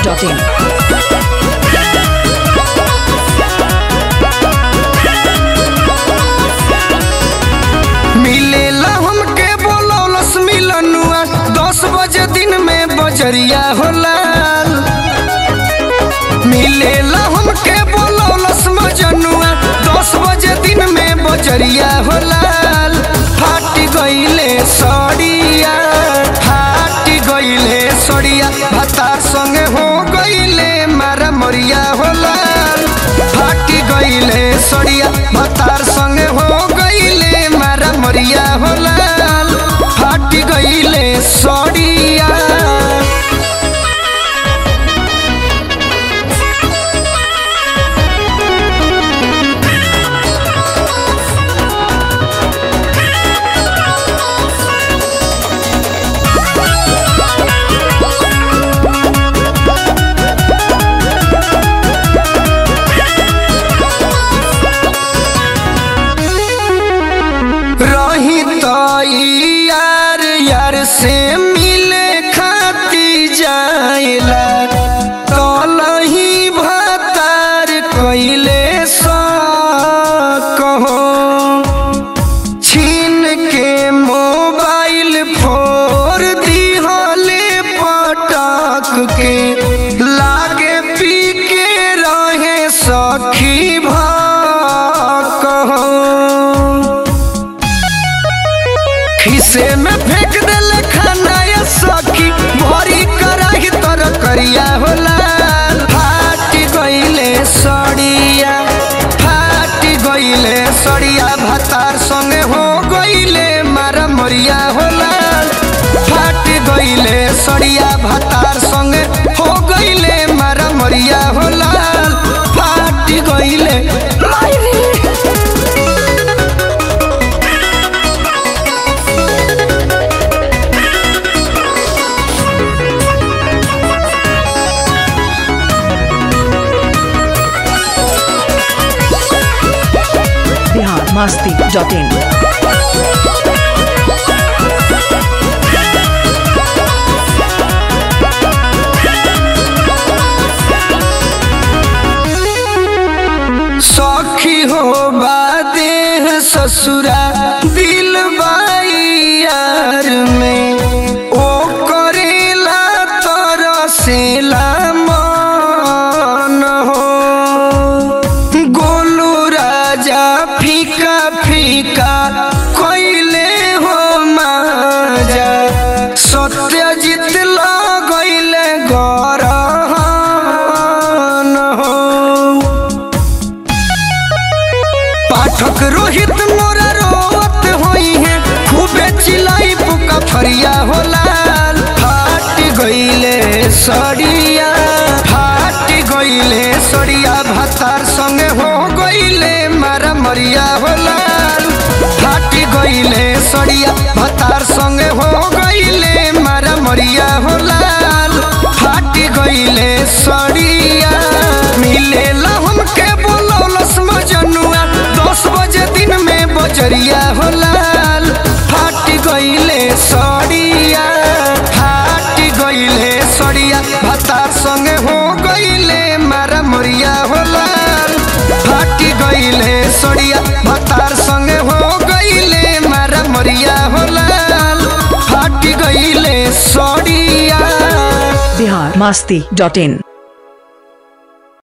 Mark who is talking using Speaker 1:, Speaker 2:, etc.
Speaker 1: masti.in.
Speaker 2: मिलेला हमके बोलौलस मिलनुआ दस बजे दिन में बजरिया होला मिलेला हमके बोलौलस मजनुआ दस बजे दिन में बजरिया होला फाट गईले सड़िया फाट गईले सड़िया भतार संगे हो गईले मारा मरिया होला फाट गईले सड़िया भतार संगे हो गईले मारा मरिया होला फाट गईले सड़िया रही तो यार यार से मिले खाती जाइला कलही भतार कैले सा कहो छीन के मोबाइल फोर दिहले पटक के लागे पी के रहे सखी भा कहो खिसे में फेंक देले खाना या सखी भरी कराही तर करिया होला फाट गईले सड़िया फाट गईले सड़िया भतार संगे हो गईले मारा मरिया होला फाट गईले सड़िया भतार संगे हो गईले मारा मरिया होला फाट गईले मायरी
Speaker 1: Bihar masti.in.
Speaker 2: सखी हो बादेह ससुरा दिल यार में ओ करेला तरसेला मन हो गोलू राजा फीका फीका कैले हो माजा सत्यजित लगैले गरहन हो पाठक रोहित मोरा रोवत होई है खूबे चिलाई पुका फरिया होला फाट गईले सड़िया फाट गईले सड़िया भतार संगे हो गईले मारा मरिया होला फाट गईले सड़िया भतार संगे हो गईले मारा मरिया होला फाट गईले सड़िया मिलेला हमके बोलौलस मजनुआ दस बजे दिन में बजरिया होला फाट गईले सड़िया फाट गईले सड़िया भतार संगे हो गईले मारा मरिया होला फाट गईले सड़िया भतार संगे हो गईले मारा मरिया होला फाट गईले सड़िया
Speaker 1: Bihar masti.in.